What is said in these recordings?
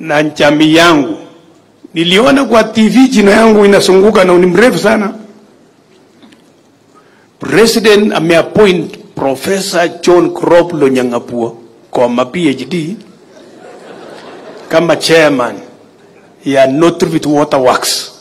na jamii yangu. Niliona kwa TV jina yangu inasunguka na ni mrefu sana. President ameappoint Professor John Crop Lonyangapuo kwa ma PhD kama chairman ya Northview Water Works.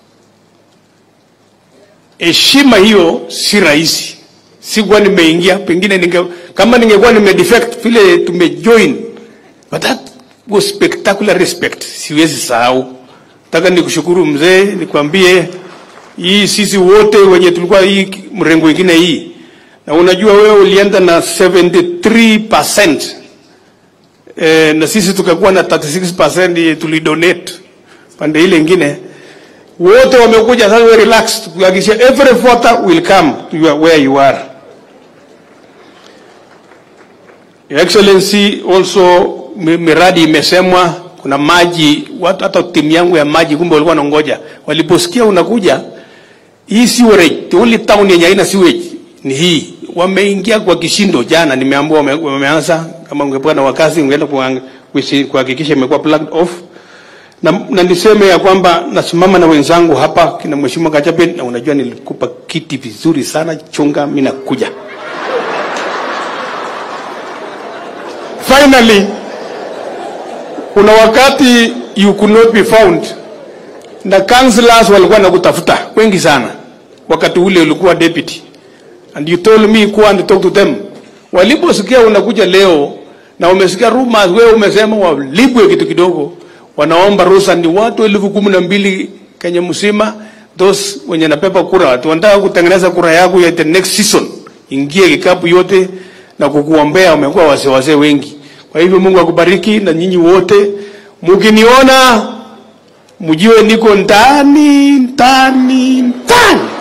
Heshima hiyo si rahisi, sikuwa nimeingia, pengine ninge, kama ningekuwa nime defect vile tumejoin, but that was spectacular respect, siwezi sahau. Nataka nikushukuru mzee, nikwambie hii sisi wote wenye tulikuwa hii mrengo ingine hii, na unajua wewe ulienda na 73% eh, na sisi tukakuwa na 36% tulidonate pande ile ingine wote wamekuja sasa, we relax, kuhakikisha every voter will come to your, where you are. Your Excellency, also mi- miradi imesemwa, kuna maji, watu hata timu yangu ya maji kumbe walikuwa wanangoja, waliposikia unakuja, hii sewerage, the only town yenye haina sewage ni hii. Wameingia kwa kishindo jana, nimeambiwa wame, wameanza. Kama ungekuwa na wakazi ungeenda kuang- kuisi- kuhakikisha imekuwa plugged off na, na niseme ya kwamba nasimama na wenzangu hapa kina mheshimiwa Kachape, na unajua nilikupa kiti vizuri sana, chunga, mimi nakuja. Finally, kuna wakati you could not be found na councillors walikuwa nakutafuta wengi sana, wakati ule ulikuwa deputy and you told me go and talk to them. Waliposikia unakuja leo na umesikia rumors, wewe umesema walipwe kitu kidogo, wanaomba ruhusa. Ni watu elfu kumi na mbili Kenya mzima, those wenye napepa kura, watu wanataka kutengeneza kura yako ya the next season, ingie kikapu yote na kukuombea. Wamekuwa wazee wazee wengi. Kwa hivyo Mungu akubariki na nyinyi wote, mkiniona mjue niko ndani ndani ndani